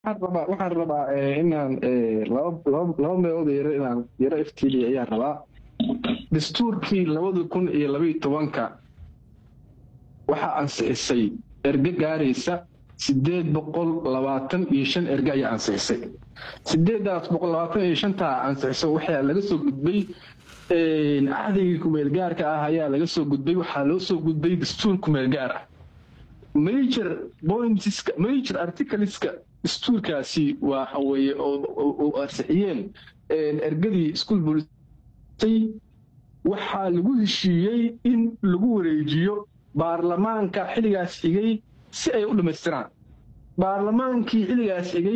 rabaa waxaan rabaa inaan laba meelood yaro inaan yaro iftiiliya ayaan rabaa dastuurkii labada kun iyo labaiyo tobanka waxaa ansixisay erge gaaraysa sideed boqol labaatan iyo shan erge ayaa ansixisay sideedaas boqol labaatan iyo shantaa ansixisa waxaa laga soo gudbay cahdigii kumeelgaarka ah ayaa laga soo gudbay waxaa loo soo gudbay dastuur kumeelgaar ah major pointska major articleska dastuurkaasi waxa weeye oo ansixiyeen ergadii school bolisay waxaa lagu heshiiyey in lagu wareejiyo baarlamaanka xilligaas xigay si ay u dhammaystiraan baarlamaankii xilligaas xigay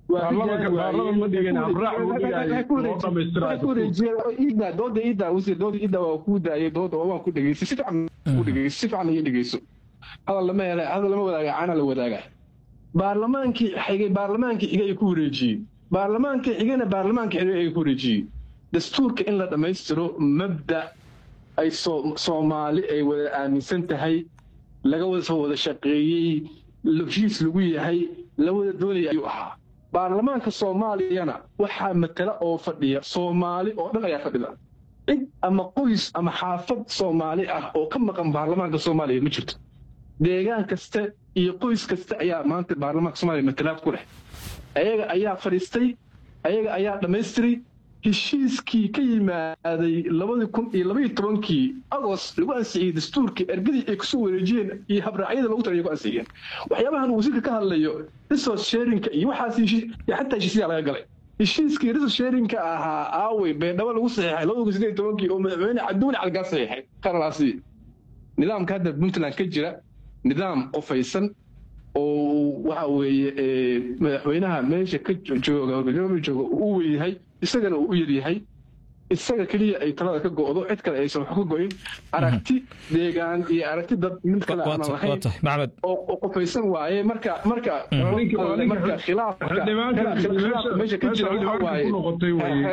dooda iida wasiir dooda iida waa kuu daayay dooda waan ku dhegeystay si fiican ku dhegeystay si fiican iyo dhegeyso hadal lama hele hadal lama wadaaga caana la wadaaga baarlamaankii xigay baarlamaankii xigay ay ku wareejiyey baarlamaankii xigayna baarlamaankii xigay ay ku wareejiyey dastuurka in la dhammaystiro mabda ay soomaali ay wada aaminsan tahay laga wada soo wada shaqeeyey heshiis lagu yahay la wada doonaya ayuu ahaa baarlamaanka soomaaliyana waxaa matala oo fadhiya soomaali oo dhan ayaa fadhida cid ama qoys ama xaafad soomaali ah oo ka maqan baarlamaanka soomaaliya ma jirto deegaan kasta iyo qoys kasta ayaa maanta baarlamaanka soomaaliya matalaad ku leh ayaga ayaa fadhiistay ayaga ayaa dhammaystiray heshiiskii ka yimaaday labadii kun iyo labaiyo tobankii agost lagu ansixiyey dastuurkii ergadii ay kusoo wareejiyeen iyo habraacyada lagu talayo ku ansixiyeen waxyaabahan uu wasiirka ka hadlayo resource sharinka iyo waxaas xataa heshiisyaa laga galay heshiiskii resource sharinka ahaa aawey beendhabo lagu saxiixay labada kun sideed tobankii oo madaxweyne cabdiweli calgaa saxiixay qaralaasi nidaamka hadda puntland ka jira nidaam qofaysan oo waxa weeye madaxweynaha meesha ka jooga jooga u weyahay isagana uu u yaryahay isaga keliya ay talada ka go'do cid kale aysan wax ka go'in aragti deegaan iyo aragti dad mid kale aan lahayn oo qofaysan waaye marka marka marka khilaafka meesha ka jira waxa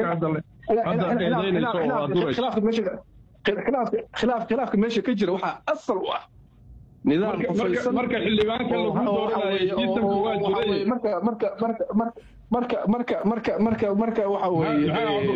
waaye khilaafka meesha ka jira waxaa asal u ah nidaam qofaysan marka xildhibaanka lagu dooranayay jiitanka waa jiray marka marka marka marka marka marka marka marka waxa weeye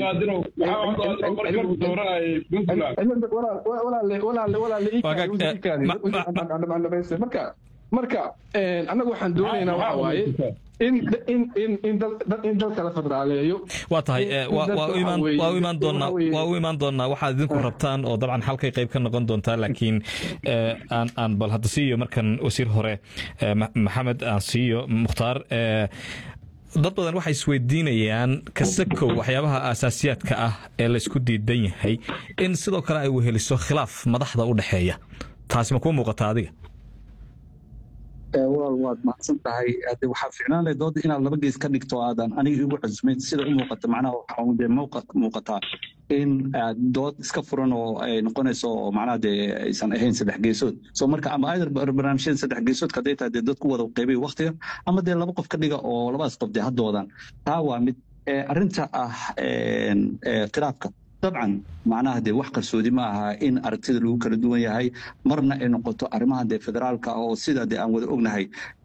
marka marka annaga waxaan doonaynaa waxa waaye in in in in in dalka la federaaleeyo waa tahay waa u imaan doonaa waa u imaan doonaa waxaad idinku rabtaan oo dabcan halkay qayb ka noqon doontaa laakiin aan aan bal hadda siiyo markan wasiir hore maxamed aan siiyo mukhtaar dad badan waxay isweydiinayaan kasakow waxyaabaha aasaasiyaadka ah ee laysku diidan yahay in sidoo kale ay weheliso khilaaf madaxda u dhexeeya taasi ma kuu muuqata adiga walaal waad mahadsan tahay hade waxaa ficnaan lahay dooda inaad laba gees ka dhigto aadan aniga igu cusmayn sida u muuqata macnaha waxaa dee muuqataa in dood iska furan oo ay noqonayso oo macnaha dee aysan ahayn saddex geesood so marka ama either barnaamijyada saddex geesoodka hadday tahay dee dad ku wada qaybay waktiga ama dee laba qof ka dhiga oo labadaas qof dee haddoodan taa waa mid arrinta ah khilaafka dabcan macnaha dee wax qarsoodi ma aha in aragtida lagu kala duwan yahay marna ay noqoto arrimaha dee federaalka oo sida dee aan wada ognahay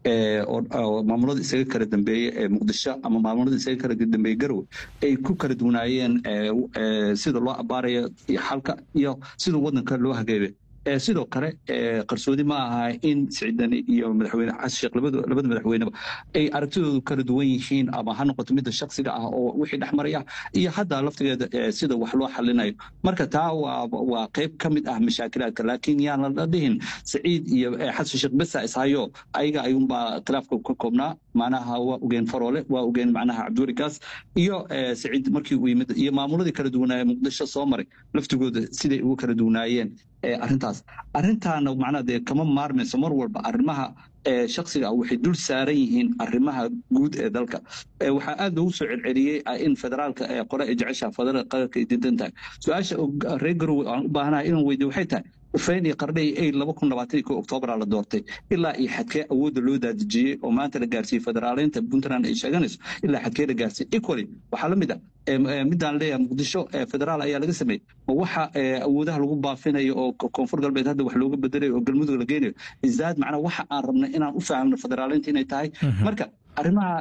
oo maamulada isaga kala dambeeye ee muqdisho ama maamulada isaga kala dambeeye garowe ay ku kala duwanaayeen sida loo abaarayo iyo xalka iyo sida waddanka loo hageebe sidoo kale qarsoodi ma aha in siciidani iyo madaxweyne xasan sheekh labada madaxweyneba ay aragtidoodu kala duwan yihiin ama ha noqoto midda shaksiga ah oo wixii dhexmaraya iyo hadda laftigeeda sida wax loo xalinayo marka taa waa qayb ka mid ah mashaakilaadka laakiin yaan la dhihin saciid iyo xasan sheekh besa ishayo ayaga ayuunbaa khilaafka ka koobnaa macnaha waa ogeen faroole waa ogeen macnaha cabdiwelikaas iyo saciid markii uu yimid iyo maamuladii kala duwanaaye muqdisho soo maray laftigooda siday ugu kala duwanaayeen arrintaas arrintaana macnaha dee kama maarmayso mar walba arrimaha shaksiga ah waxay dul saaran yihiin arrimaha guud ee dalka waxaa aad loogu soo celceliyey in federaalka qore ay jeceshaha federaalka qaranka ay diidan tahay su-aasha reer garowe aan u baahanahay inaan weydiyo waxay tahay ufeyn iyo qardhay ay laba kun labaatan iyo ko oktoobaraa la doortay ilaa iyo xadkee awoodda loo daadejiyey oo maanta la gaarsiiyey federaaleynta puntland ay sheeganayso ilaa xadkee la gaarsiiyey equally waxaa la mid ah midaan leeyahay muqdisho federaal ayaa laga sameeyey oo waxa awoodaha lagu baafinayo oo koonfur galbeed hadda wax looga bedelayo oo galmudug la geynayo izaad macnaa waxa aan rabnay inaan u fahamno federaaleynta inay tahay marka arrimaha